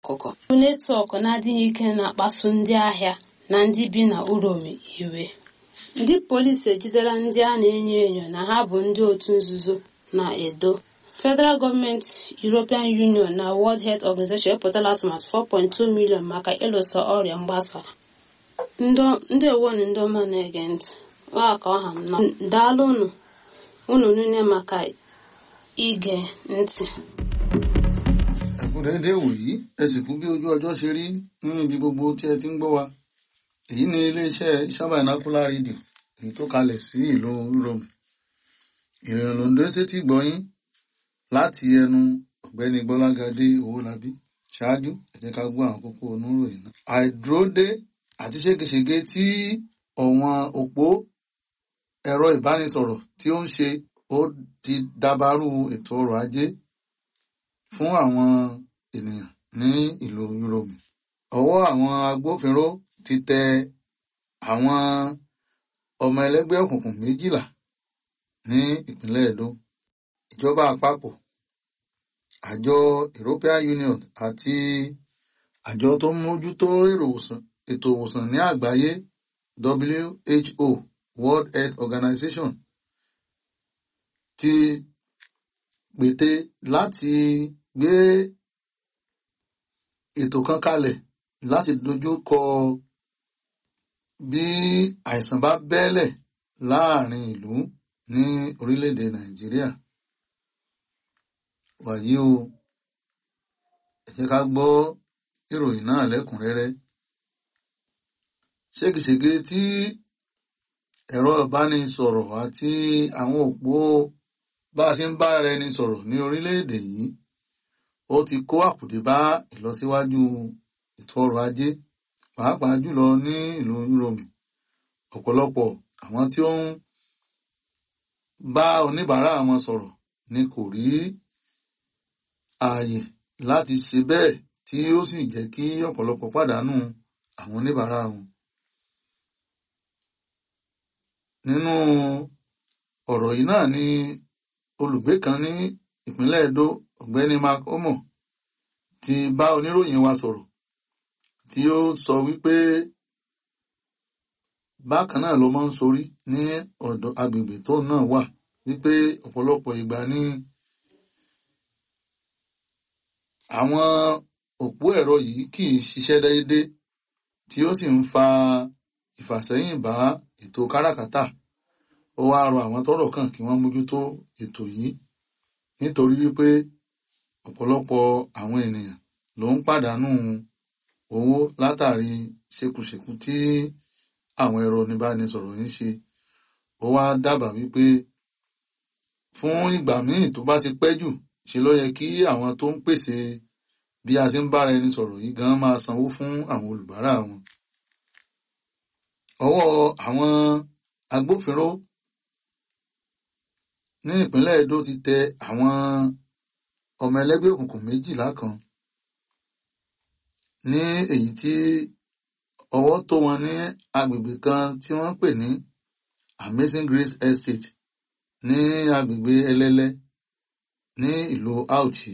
ọkụkọ netwọk na-adịghị ike na-akpasu ndị ahịa na ndị bi na uromi iwe ndị polisi ejidela ndị a na-enyo enyo na ha bụ ndị otu nzuzo na edo federal gọọmenti european union na world health organization epụtala atụmatụ 4.2 million maka ịlụso ọrịa mgbasa ndị ewonu ndị ọma na-ege ntị ọ ka ọha m na daalụ unu unu niile maka ige ntị ẹkún déédéé wòyí ẹ sì kú bí ojú ọjọ́ ṣe rí ní ibi gbogbo tí ẹ ti ń gbọ́ wa èyí ni iléeṣẹ́ sábàánákúlá rédíò èyí tó kalẹ̀ sí ìlú rome ìrìn lòndó sétí gbọ́yìn láti ẹnu ọ̀gbẹ́ni gbọ́lágadé owólabí ṣáájú ẹ jẹ́ ká gbọ́ àwọn kókó oníròyìn náà. àìdúródé àti ségesège tí ọ̀wọ́n òpó ẹ̀rọ ìbánisọ̀rọ̀ tí ó ń ṣe ó ti dabarú ètò ọrọ̀ ajé fún àwọn ènìyàn ní ìlú Yúróòmù. Ọwọ́ àwọn agbófinró ti tẹ àwọn ọmọ ẹlẹ́gbẹ́ òkùnkùn méjìlá ní ìpínlẹ̀ Edo. Ìjọba àpapọ̀, àjọ European Union àti àjọ tó ń mójútó ètò ìwòsàn ní àgbáyé WHO World Health Organization ti gbète láti gbé ètò kan kalẹ̀ láti dojú kọ bí àìsàn bá bẹ́lẹ̀ láàrin ìlú ní orílẹ̀-èdè Nàìjíríà. Wàyí o, ẹ jẹ́ ká gbọ́ ìròyìn náà lẹ́kùnrẹ́rẹ́. Ségesège tí ẹ̀rọ ìbánisọ̀rọ̀ àti àwọn òpó bá a ṣe ń bá ara ẹni sọ̀rọ̀ ní orílẹ̀-èdè yìí ó ti kó àkùdé bá ìlọsíwájú ètò ọrọ̀ ajé pàápàá jùlọ ní ìlú Yúróòmù ọ̀pọ̀lọpọ̀ àwọn tí ó ń bá oníbàárà wọn sọ̀rọ̀ ni kò rí ààyè láti ṣe bẹ́ẹ̀ tí ó sì jẹ́ kí ọ̀pọ̀lọpọ̀ pàdánù àwọn oníbàárà wọn. nínú ọ̀rọ̀ yìí náà ni olùgbé kan ní ìpínlẹ̀ Edo ọ̀gbẹ́ni Mark Omo ti bá oníròyìn wa sọ̀rọ̀ tí ó sọ wípé bákan náà ló máa ń sorí ní ọ̀dọ̀ agbègbè tó náà wà wípé ọ̀pọ̀lọpọ̀ ìgbà ní àwọn òpó ẹ̀rọ yìí kì í ṣiṣẹ́ déédé tí ó sì ń fa ìfàsẹ́yìn bá ètò káràkátà ó wá rọ àwọn tọ́rọ̀ kàn kí wọ́n mójútó ètò yìí nítorí wípé ọ̀pọ̀lọpọ̀ àwọn ènìyàn ló ń pàdánù owó látàrí ṣekúṣekú tí àwọn ẹ̀rọ oníbánisọ̀rọ̀ ń ṣe ó wá dábàá wípé fún ìgbà míì tó bá ti pẹ́ jù ṣe ló yẹ kí àwọn tó ń pèsè bí a ṣe ń bára ẹni sọ̀rọ̀ yìí gan máa sanwó fún àwọn olùbárà wọn. ọwọ́ àwọn agbófinró ní ìpínlẹ̀ Edo ti tẹ àwọn ọmọ ẹlẹ́gbẹ́ òkùnkùn méjìlá kan ní èyí tí ọwọ́ tó wọn ní agbègbè kan tí wọ́n ń pè ní Amazing Grace Estate ní agbègbè Ẹlẹ́lẹ́ ní ìlú Auchi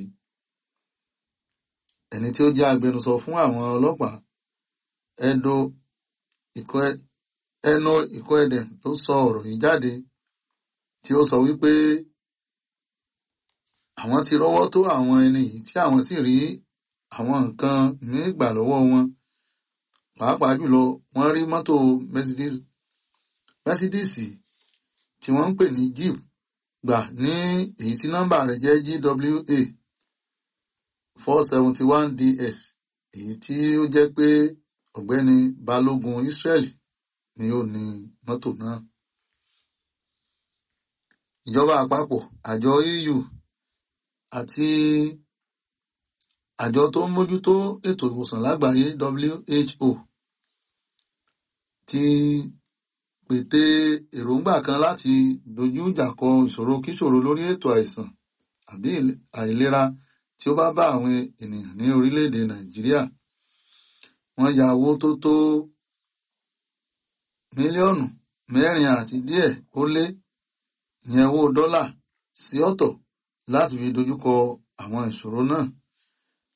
ẹni tí ó jẹ́ agbẹnusọ fún àwọn ọlọ́pàá Edo Eno Ikoedem ló sọ ọ̀rọ̀ yìí jáde tí ó sọ wípé àwọn ti rọ́wọ́ tó àwọn ẹni yìí tí àwọn sì rí àwọn nǹkan ní ìgbà lọ́wọ́ wọn pàápàá jùlọ wọ́n rí mọ́tò Mercedes Mercedes tí wọ́n ń pè ní Jeep gbà ní èyí tí nọ́mbà rẹ̀ jẹ́ GWA four seventy one DS èyí tí ó jẹ́ pé ọ̀gbẹ́ni Balógun Israel ni ó ní mọ́tò náà. Ìjọba àpapọ̀ àjọ EU àti àjọ tó ń mójútó ètò ìwòsàn lágbàáyé WHO ti pète èròǹgbà kan láti dojú ìjà kọ ìṣòro kíṣòro lórí ètò àìsàn àbí àìlera tí ó bá bá àwọn ènìyàn ní orílẹ̀-èdè Nàìjíríà wọ́n ya owó tó tó mílíọ̀nù mẹ́rin àti díẹ̀ ó lé ìyẹn owó dọ́là sí ọ̀tọ̀ láti fi dojúkọ àwọn ìṣòro náà